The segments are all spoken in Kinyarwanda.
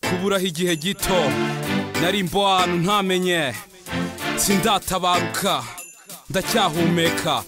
kuburaho igihe gito nari mbo ahantu ntamenye sindatabaruka ndacyahumeka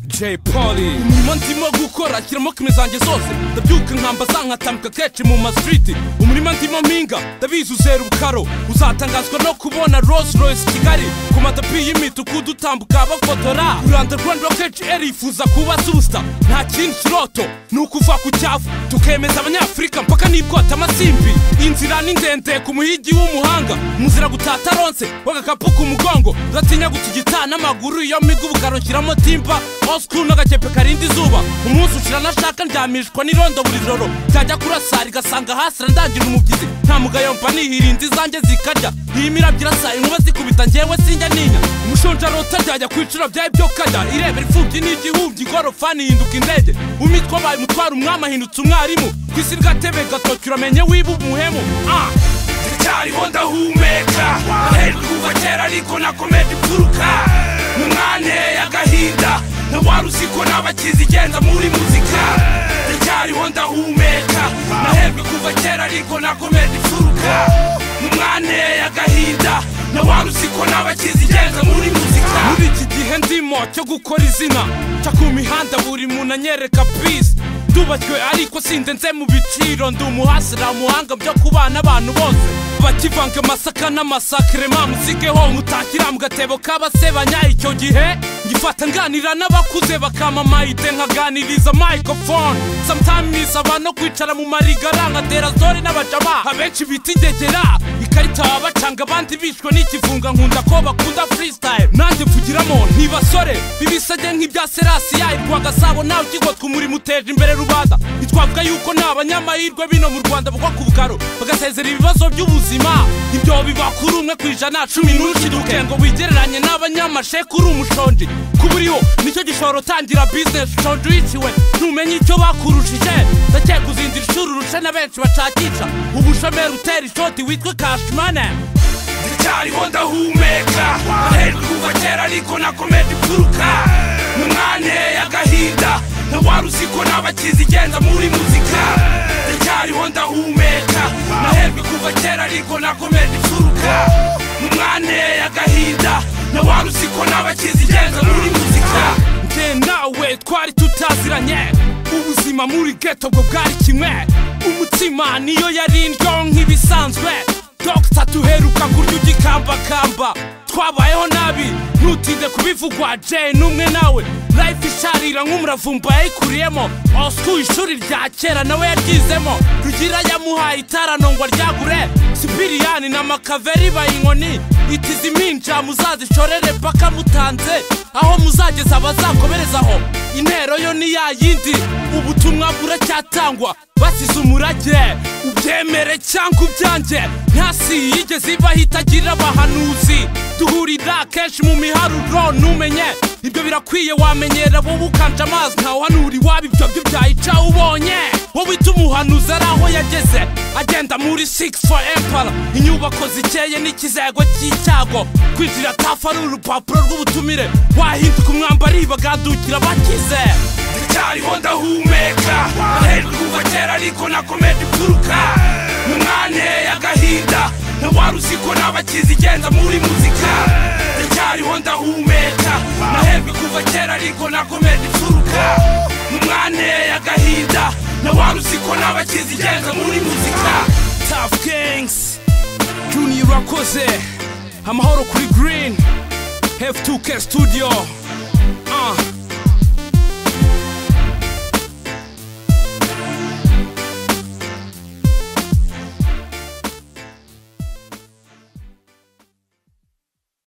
Jay Polly umurimo ndimo gukora shyiramo kime zanjye zose ndabyuka nkamba zankatamika kenshi mu mastriti umurima ndimo mpinga ndabizi uzera ubukaro uzatangazwa no kubona Rolls Royce Kigali ku matapi y'imituku dutambuka bafotora Rwanda Rwanda kenshi erifuza kuba superstar nta kindi kiroto ni ukuva ku cyavu tukemeza abanyafurika mpaka n'ikota amasimbi inzira ni ndende ku muhigi w'umuhanga muzira gutata ronse w'agakapu ku mugongo udatinya gutigita n'amaguru iyo miga ubukaro nshyiramo timba osikuru n'agakepe karinda izuba umunsi ushira nashaka ndyamishwa n'irondo buri joro ryajya kurasara igasanga hasira ndangira umubyizi nta mugayo mba nihirinda izanjye zikarya iyi mirabyo irasa inkuba zikubita ngewe sinjya ninya umushonjarota ryajya ku biciro byayo byo kajya irebera imfubyi n'igihumbyi ingorofani ihinduka indege umitwa abaye umutwara umwami ahindutse umwarimu ku isi ry'atebe gatoki uramenye wiba umuhemu ah ndacyariho ndahumeka aherwa kuva kera ariko nakomeje imfuruka mu mwanteye agahinda na wari uzi ko nabakizi igenda muri muzika ndacyariho ndahumeka naherwe kuva kera ariko nakomeje imfuruka mu mwanteye agahinda na wari uzi ko nabakizi igenda muri muzika muri iki gihe ndimo cyo gukora izina ca ku mihanda buri muntu anyereka pisi ndubashywe ariko sindenze mu biciro ndi umuhasira muhanga byo kubana abantu bose bakivanga amasaka n'amasakire mamusigeho mutakira mu gatebo k'abasebanya icyo gihe ngifata nganira n'abakuze bakama mayide nkaganiriza microphone sometimes aba no kwicara mu marigara nka terazore n'abajama abenshi bita ingegera ikarita babacanga abandi bishwe n'ikivunga nkunda ko bakunda freestyle nanjye mvugiramo ntibasore bibisage nk'ibya serasi yayirwa gasabo nawe ukigotwa umurimo uteje imbere rubanda ntitwavuga yuko nta banyamahirwe bino mu rwanda bagwa ku bukaro bagasezera ibibazo by'ubuzima ibyo biba kuri umwe ku ijana cumi n'urukiduke ngo wigereranye n'abanyamasheku uri umushonji kuba uriho nicyo gishobora utangira bizinesi ushonje uyiciwe ntumenye icyo bakurushije ndakeka uzindira ishuri urushe na benshi bacakisha ubushomeri utera ishoti witwa kashimane ndacyariho ndahumeka aherwa kuva kera ariko nakomeje imfuruka mu mwanya y'agahinda na wari uzi ko nabakizi igenda muri muzika ndacyariho ndahumeka naherwe kuva kera ariko nakomeje imfuruka mu mwanya y'agahinda na wari uzi ko nabakizi igenda muri muzika njye nawe twari tutaziranye ubuzima muri geto bwo bwari kimwe umutima niyo yari indyo nk'ibisanzwe dogita tuheruka kurya ugikambakamba twabayeho nabi ntutinde kubivugwa jay n'umwe nawe life isharira nk'umuravumba yayikuriyemo osku ishuri rya kera nawe yaryizemo rugira yamuhaye itaranongwa ryagure sipiriyani na makaveri bayinkoni itizi iminja muzazishorere paka mutanze aho muzageza abazakomerezaho intero yo ni ya yindi ubutumwa buracyatangwa basize umurage ubyemere cyangwa ubyange ntasi yigeze ibaho itagira abahanuzi duhurira kenshi mu miharuro ntumenye ibyo birakwiye wamenyera wowe ukanje amazi ntawuhanura iwabo ibyo byo byayica ubonye wowe ita umuhanuzi ari aho yageze agenda muri 6 for empire inyubako zikeye n'ikizego cy'icyago kwinjira tafu ari urupapuro rw'ubutumire wahinduka umwambari bagadukira bakize ndacyariho ndahumeka aherwa kuva kera ariko nakomeje imfuruka mu mwanya y'agahinda na wari uzi ko nabakizi igenda muri muzika ndacyariho ndahumeka naherwe kuva kera ariko nakomeje imfuruka mu mwanya y'agahinda na wari uzi ko nabakizi igenda muri muzika tafu kingisi juniya urakoze amahoro kuri girini hefu tuke studio ah